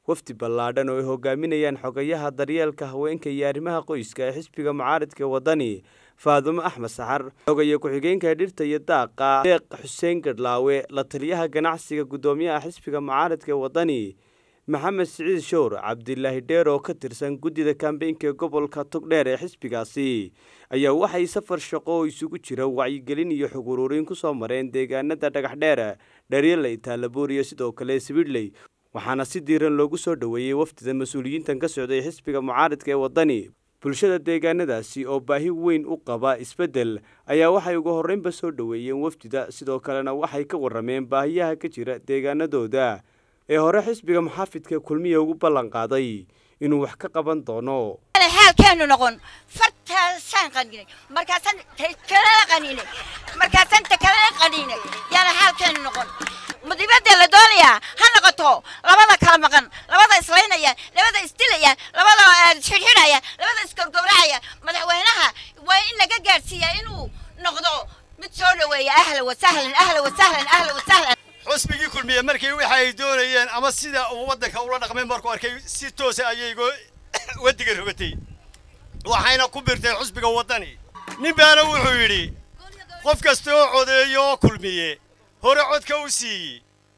wafdi ballaadhan oo ay hogaaminayaan xogayaha daryeelka haweenka iyo arrimaha qoyska ee xisbiga mucaaradka wadani faadumo axmed saxar xogaya ku-xigeenka dhirta iyo daaqa deeq xuseen gadhlaawe la taliyaha ganacsiga guddoomiyaha xisbiga mucaaradka ee wadani maxamed siciid showr cabdilaahi dheer oo ka tirsan guddida kambeynka ee gobolka togdheer ee xisbigaasi ayaa waxay safar shaqo oo isugu jira wacyigelin iyo xog ururin ku soo mareen deegaanada dhagaxdheer dharyaley taalabuur iyo sidoo kale sibidhley waxaana si diiran loogu soo dhoweeyey wafdida mas-uuliyiintan ka socday xisbiga mucaaradka ee wadani bulshada deegaanadaasi oo baahi weyn u qaba isbeddel ayaa waxay ugu horreynba soo dhoweeyeen wafdida sidoo kalena waxay ka warrameen baahiyaha ka jira deegaanadooda ee hore xisbiga muxaafidka kulmiya ugu ballan qaaday inuu wax ka qaban doono xaalkeenu noqon fartaasaan qaninay markaasaan kalala qaninay markaasaan takalala qaninay yaana xaalkeenu noqon mudibada la doonayaa ha noqoto labada kala maqan labada islaynaya labada isdilaya labada xidhxidhaya labada isgowgowracaya madaxweynaha waa in laga gaadhsiiyaa inuu noqdo mid soo dhoweeya ahla wasahlan ahla wasahlan ahla wasahlan xusbigii kulmiye markii waxa ay doonayeen ama sida uu waddanka ula dhaqmay markuu arkay si toosa ayay wadiga rogatay waxayna ku birtay xusbiga waddani nin baana wuxuu yidhi qof kasta oo codeeyo oo kulmiye hore codka u siiyey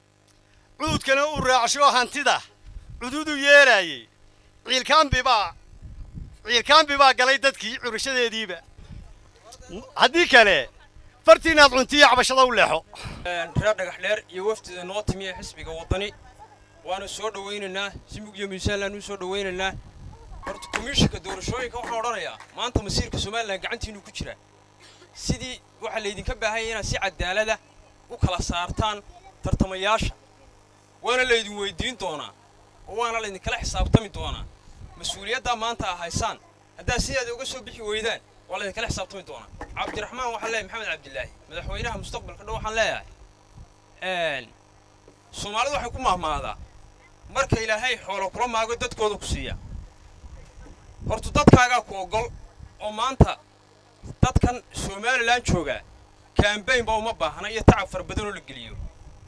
cuudkana uu raacsho hantida cududu yeelaayey ciilkaanbi baa ciilkaanbi baa galay dadkii curashadeediiba haddii kale fartiinaad cuntiyo cabashada u leexo reer dhagax dheer iyo wafdida noo timiya xisbiga waddani waanu soo dhowaynaynaa simig iyo miisaanlaanu soo dhowaynaynaa horta komishinka doorashooyinka waxaan odhanayaa maanta masiirka somalilan gacantiinuu ku jiraa sidii waxaa laydinka baahanya inaad si cadaalada u kala saartaan tartamayaasha waana laydin weydiin doonaa oo waana laydinkala xisaabtami doonaa mas-uuliyaddaa maanta a haysaan haddaad sidaada uga soo bixi weydaan waa laydinkala xisaabtami doonaa cabdiraxmaan waxaan leeyahay maxamed cabdilaahi madaxweynaha mustaqbalka dhow waxaan leeyahay soomaalidu waxay ku mahmaadaa marka ilaahay xoolo kula maago dadkooda ku siiya horta dadkaagaa ku oggol oo maanta dadkan somalilan joogaa kambayn ba uma baahna iyo tacab fara badan oo la geliyo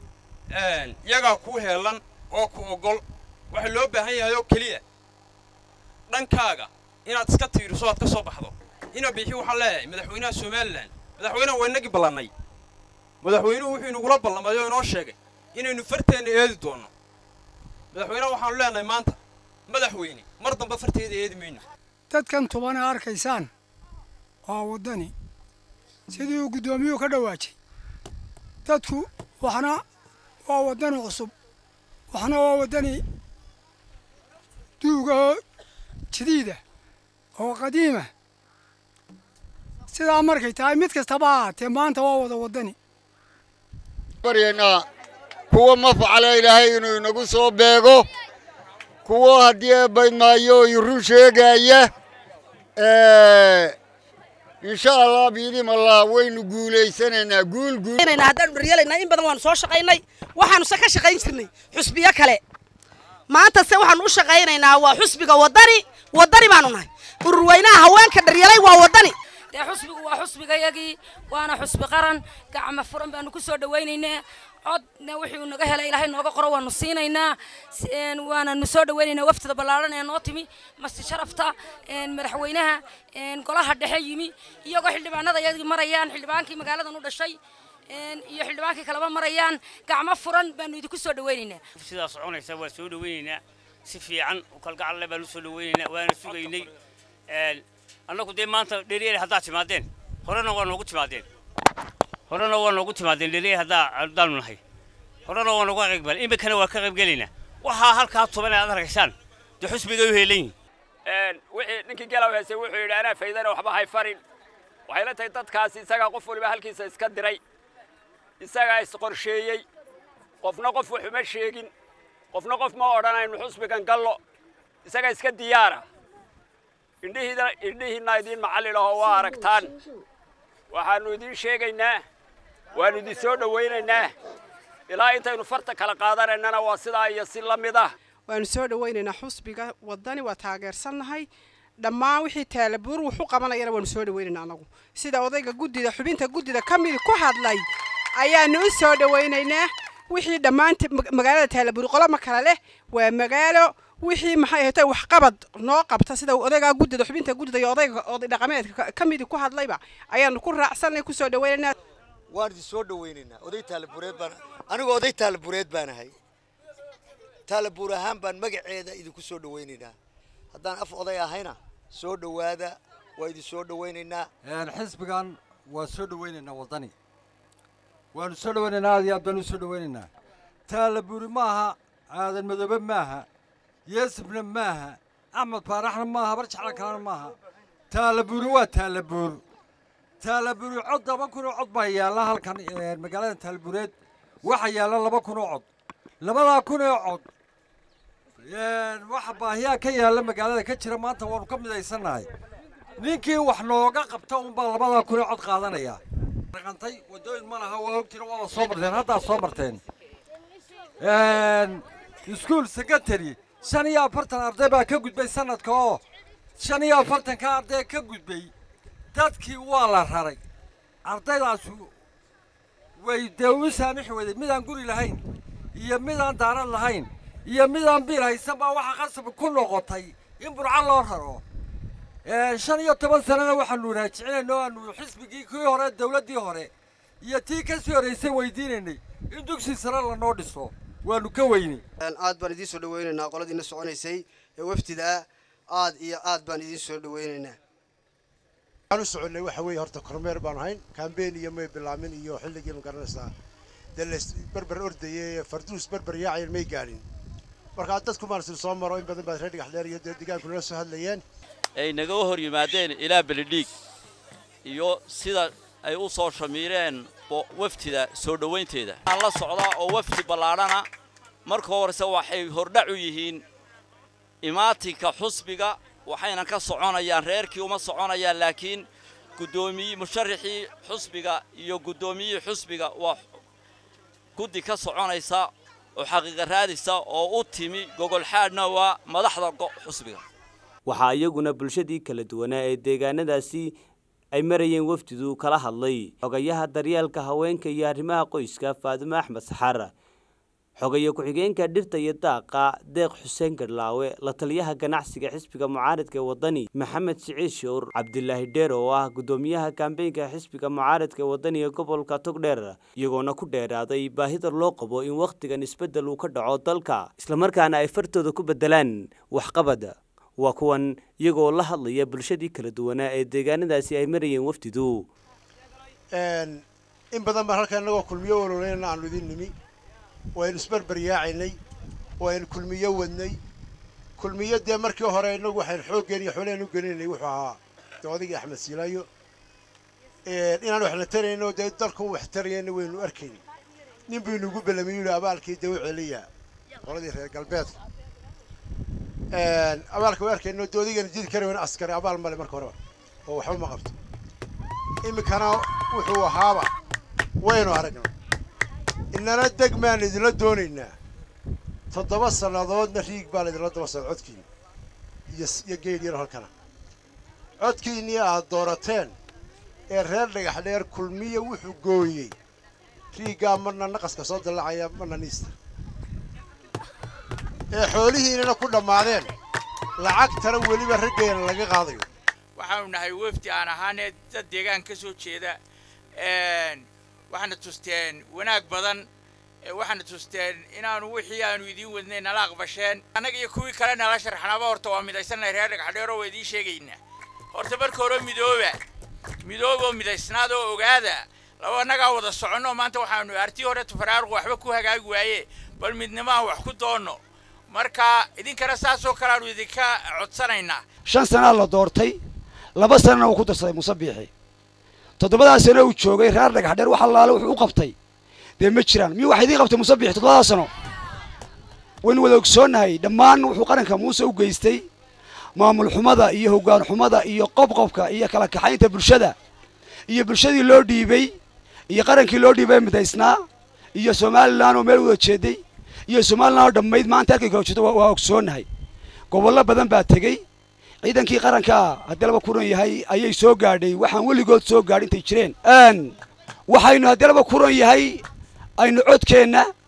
iyagaa kuu heelan oo ku oggol waxaa loo baahan yahay oo keliya dhankaaga inaad iska tiiriso aad ka soo baxdo ina bixi waxaan leeyahay madaxweynaha somalilan madaxweynaha waa inagii ballannay madaxweynuhu wuxuu inagula ballamay oo inoo sheegay inaynu farteenna eedi doonno madaxweynaha waxaanu leenahay maanta madaxweyne mar damba farteeda eedi mayno dadkan tubana arkaysaan waa waddani sidii uu guddoomiyuhu ka dhawaajay dadku waxna waa waddani cusub waxna waa waddani duuga oo jadiida oo qadiima sidaa markay tahay mid kastaba ahaatee maanta waa wada waddani baryaynaa kuwa ma facala ilaahay inuu inagu soo beego kuwo haddii eebaymaayo i run sheegaya insha allah biidim allah waynu guulaysanaynaa guul guul haddaan dharyalaynaa in badan waanu soo shaqaynay waxaanu se ka shaqayn jirnay xusbiyo kale maanta se waxaanu u shaqaynaynaa waa xusbiga waddani waddani baanu nahay ururweynaha haweenka dharyalay waa waddani dee xusbigu waa xusbigayagii waana xusbi qaran gacma furan baanu ku soo dhawaynaynaa codna wixii uu naga helay ilaahay nooga qoro waanu siinaynaa waananu soo dhawaynaynaa waftada ballaaran ee noo timi masti sharafta madaxweynaha golaha dhexe yimi iyagoo xildhibaanada yadii marayaan xildhibaankii magaaladan u dhashay iyo xildhibaankii kaleba marayaan gacmo furan baanu idinku soo dhawaynaynaa sidaa soconaysa waan soo dhawaynaynaa si fiican u kalgacalle baan u soo dhawaynaynaa waana sugaynay annagu dee maanta dheryeel haddaad timaadeen horena waa noogu timaadeen horena waa noogu timaadeen dheryeel haddaa haddaanu nahay horena waa nooga qaybgal iminkana waa ka qaybgelaynaa waxaa halkaa tuban aad arkaysaan dee xusbigay u heelan yihin wixii ninkii galaw heysay wuxuu yidhi anaa faydana waxba hay farin waxay la tahay dadkaasi isagaa qof waliba halkiisa iska diray isagaa isqorsheeyey qofna qof waxuma sheegin qofna qof ma odhanaynu xusbigan gallo isagaa iska diyaara indhihiina indhihiinna idiin macallin ahoo waa aragtaan waxaannu idiin sheegaynaa waannu idin soo dhowaynaynaa ilaa intaynu farta kala qaadanaynana waa sidaa iyo si la mid ah waanu soo dhawaynaynaa xusbiga waddani waa taageersannahay dhammaan wixii taalabuur wuxu qabanayana waanu soo dhawaynaynaa anagu sida odayga guddida xubinta guddida ka midi ku hadlay ayaanu u soo dhawaynaynaa wixii dhammaanta magaalada taalabuuri qolo ma kale leh waa magaalo wixii maxay ahayd waxqabad noo qabta sida odaygaa guddida xubinta guddida iyo odayga oday dhaqameedka ka midi ku hadlayba ayaanu ku raacsanay kusoo dhaweynaynaa waan idin soo dhawaynaynaa oday taalabureed baan anigoo oday taalabureed baan ahay taalabuur ahaan baan magaceeda idinku soo dhawaynaynaa haddaan af oday ahayna soo dhowaada waa idin soo dhawaynaynaa xisbigan waa soo dhawaynaynaa waddani waanu soo dhawaynaynaa aad iyo aad baanu soo dhawaynaynaa taalabuuri maaha aadan madoobe maaha yeesibna maaha axmed faaraxna maaha barjacla kalena maaha taalabuuri waa taalabuur taalabuuri cod laba kun oo cod baa yaalla halkan magaalada taalabuureed waxaa yaalla laba kun oo cod labadaa kun oo cod waxa baahiyaa ka yaalla magaalada ka jira maanta waanu ka midaysannahay ninkii wax nooga qabta unbaa labadaa kun oo cod qaadanaya dhaqantay waddooyin ma laha waa ogtiin waaba soo marteen haddaa soo marteen iskuul secretary shan iyo afartan arday baa ka gudbay sanadka oo shan iyo afartanka arday ka gudbay dadkii waa la raray ardaydaas way dee u saamixi weyday midaan guri lahayn iyo midaan daarad lahayn iyo midaan biil haysan baa waxaa qasab ku noqotay in burco loo raro shan iyo toban sanana waxaanu raajicinaynay oo aanu xisbigii kii hore dawladdii hore iyo tii ka sii horraysay weydiinaynay in dugsi sare lanoo dhiso waanu ka weynay aad baan idiin soo dhawaynaynaa qoladiina soconaysay ee wafdida aad iyo aad baan idiin soo dhawaynaynaa waxaan u soconnay waxa weeye horta kormeer baan ahayn kambeyn iyo may bilaamin iyo xilligii ma garanaysaa dee lays berber ordayay farduus berber yaacayan may gaadhin markaa dadku maarsin soo maro in badan baad reer dhigax dheer iyo dee deegaanku nala soo hadlayeen ay naga hor yimaadeen ilaa belidhiig iyo sida ay u soo shamiireen wafdida soo dhowaynteeda waxaan la socdaa oo wafdi ballaadhana marka horese waxay hordhac u yihiin imaatinka xusbiga waxayna ka soconayaan reerkii uma soconayaan laakiin guddoomiye musharaxii xusbiga iyo guddoomiyihii xusbiga waa guddi ka soconaysa oo xaqiiqa raadisa oo u timi gogolxaadhna waa madaxda xusbiga waxaa iyaguna bulshadii kala duwanaa ee deegaanadaasi ay marayeen wafdidu kala hadlay xogayaha daryeelka haweenka iyo arrimaha qoyska faadumo axmed saxaar xogaye ku-xigeenka dhirta iyo daaqa deeq xuseen garlaawe la taliyaha ganacsiga xisbiga mucaaradka ee waddani maxamed siciid showr cabdilaahi dheer oo ah guddoomiyaha kambeynka xisbiga mucaaradka ee waddani ee gobolka togdheer iyagoona ku dheeraaday baahida loo qabo in wakhtigan isbeddel uu ka dhaco dalka islamarkaana ay fartooda ku beddelaan waxqabad waa kuwan iyagoo la hadlaya bulshadii kala duwanaa ee deegaanadaasi ay marayeen wafdidu in badan baan halkan innagoo kulmiyo ololeynana aanu idin nimi waynu isberber yaacaynay waynu kulmiyo wadnay kulmiyo dee markii hore innagu waxaynu xooggeen iyo xooleen u gelinaynay wuxuu ahaa dee odaygii axmed siilaayo inaan waxna tarayno dee dalku wax tarayana waynu arkaynay nin buu inugu belamiyuu yihi abaalkii dee u celiya qoladii reer galbeedka abaalka way arkayno dee odaygana jidi kara wayna askari abaal male marka horeba oo waxba ma qabto iminkana wuxuu ahaaba waynu aragnay inana deg maan idinla doonaynaa toddoba sannadoodna riig baa laydinla daba socda codkiina iyo iyo geed yar halkana codkiinnii aad doorateen ee reer dhagax dheer kulmiya wuxuu gooyey riiggaa marna naqaska soo dallacaya marna niista ee xoolihiinana ku dhammaadeen lacagtana weliba raggeena laga qaadayo waxaanu nahay wafdi aan ahaanee dad deegaan ka soo jeeda waxaana tusteen wanaag badan waxaana tusteen inaanu wixii aanu idiin wadnay nala aqbasheen annaga iyo kuwii kale nala sharxnaaba horta waa midaysannahay reer dhagaxdheero waa idiin sheegaynaa horta marka hore midooba midooboo midaysnaad oo ogaada laba annagaa wada soconno maanta waxaanu artii hore tufaraaruq waxba ku hagaagi waaye bal midnimaan wax ku doonno marka idinkana saasoo kale aanu idinka codsanaynaa shan sanaa la doortay laba sanana uu ku darsaday muuse biixi toddobadaa sano uu joogay reer dhagax dheer wax allaale wuxuu u qabtay dee ma jiraan miyuu wax idiin qabtay muuse biixi toddobadaa sano waynu wada ogsoonnahay dhammaan wuxuu qaranka muuse u geystay maamul xumada iyo hoggaan xumada iyo qobqobka iyo kala kaxaynta bulshada iyo bulshadii loo dhiibay iyo qarankii loo dhiibay midaysnaa iyo somalilan oo meel wada jeeday iyo somalilan oo dhammayd maanta halkay kala jeedo waa ogsoonnahay gobollo badan baa tegey ciidankii qaranka haddii laba kuran yahay ayay soo gaadhay waxaan weligood soo gaadh intay jireen waxaynu haddii laba kuran yahay aynu codkeenna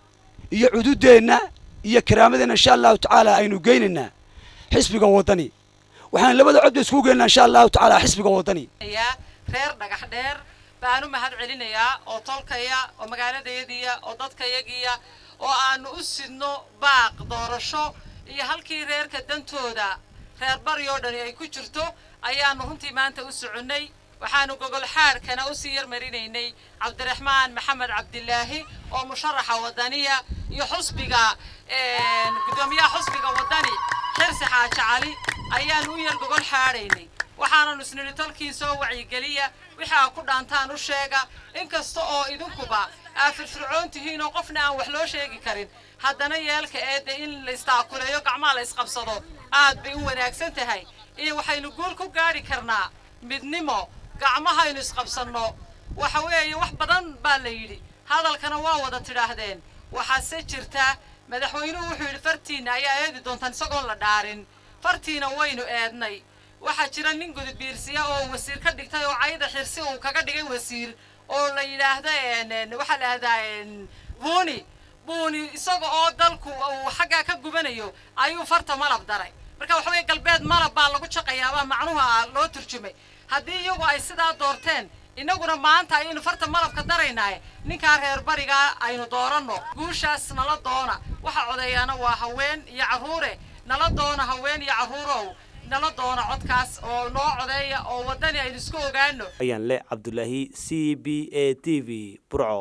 iyo cududeenna iyo karaamadeenna insha allahu tacaala aynu geynaynaa xisbiga waddani waxaan labada codba iskugu geynaynaa insha allahu tacaala xisbiga waddani reer dhagax dheer baan u mahad celinayaa oo tolkaya oo magaaladayadiya oo dadkayagiya oo aanu u sidno baaq doorasho iyo halkii reerka dantooda reer bari oo dhani ay ku jirto ayaanu runtii maanta u soconnay waxaanu gogol xaadhkana usii yarmarinaynay cabdiraxmaan maxamed cabdilaahi oo musharaxa waddaniya iyo xusbiga guddoomiyaha xusbiga waddani xirsi xaaji cali ayaanu u yar gogol xaadhaynay waxaananu isnidhi tolkiin soo wacyigeliya wixii aa ku dhaantaan u sheega inkasta oo idinkuba aa firfircoon tihiin oo qofna aan wax loo sheegi karin haddana yeelka eedde in la istaakuleeyo gacmaha la isqabsado aad bay u wanaagsan tahay iyo waxaynu guul ku gaadhi karnaa midnimo gacmahaynu isqabsanno waxa weeye wax badan baa la yidhi hadalkana waa wada tidhaahdeen waxaase jirta madaxweynuhu wuxuu yidhi fartiinna ayaa eedi doontaan isagoon la dhaarin fartiina waynu eednay waxaa jira nin gudubbiirsiya oo wasiir ka dhigtay oo cayda xirsi uu kaga dhigay wasiir oo la yidhaahda waxaa la yidhahdaa buuni buuni isaga oo dalku uu xaggaa ka gubanayo ayuu farta malab daray marka waxa weeye galbeed malab baa lagu jaqayaabaa macnuha loo turjumay haddii iyagu ay sidaa doorteen innaguna maanta ayaynu farta malabka daraynaaye ninkaa reer barigaa aynu dooranno guushaas nala doona waxa codeeyaana waa haween iyo carruure nala doona haween iyo carruurow nala doona codkaas oo noo codeeya oo waddani aynu isku ogaano ayaan le cabdulaahi c b a t v burco